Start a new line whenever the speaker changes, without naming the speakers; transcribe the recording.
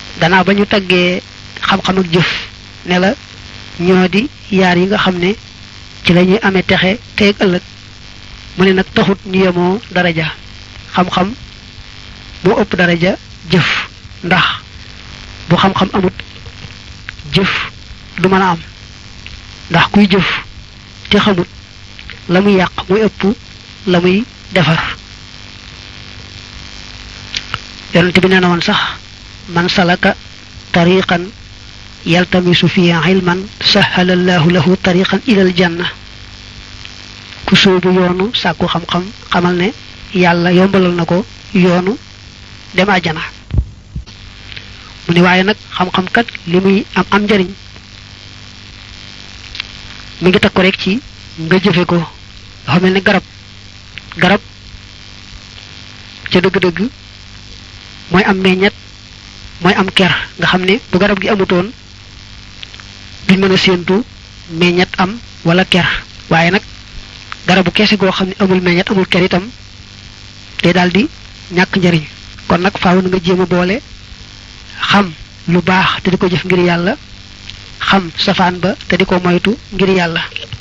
gannaaw ba ñu taggee xam-xam ak jëf ne la ñoo di yaar yi nga xam ne ci la ñuy amee texe teeg ëllëg mu ne nag taxut ñu yemoo daraja xam-xam moo ëpp daraja jëf ndax bu xam-xam amut jëf du mën a am ndax kuy jëf te xamut la muy yàq muy ëpp la muy defar yonent bi nee na woon sax man salaka tariqan yaltamisu fi ilman sahala allahu lahu tariqan ilal janna ku sóobu yoonu sàkku xam-xam xamal ne yàlla yombalal na ko yoonu dem àjjana mu ni waaye nag xam-xam kat li muy am am njariñ mi ngi takku rek ci nga jëfe ko dafa mel ne garab garab ca dëgg-dëgg mooy am meññet mooy am ker nga xam ne bu garab gi amutoon duñ mën a séentu meññet am wala ker waaye nag garabu keese goo xam ne amul meññet amul ker itam day daal di ñàkk njariñ kon nag faaw na nga jéem a boole xam lu baax te di ko jëf ngir yàlla xam safaan ba te di ko moytu ngir yàlla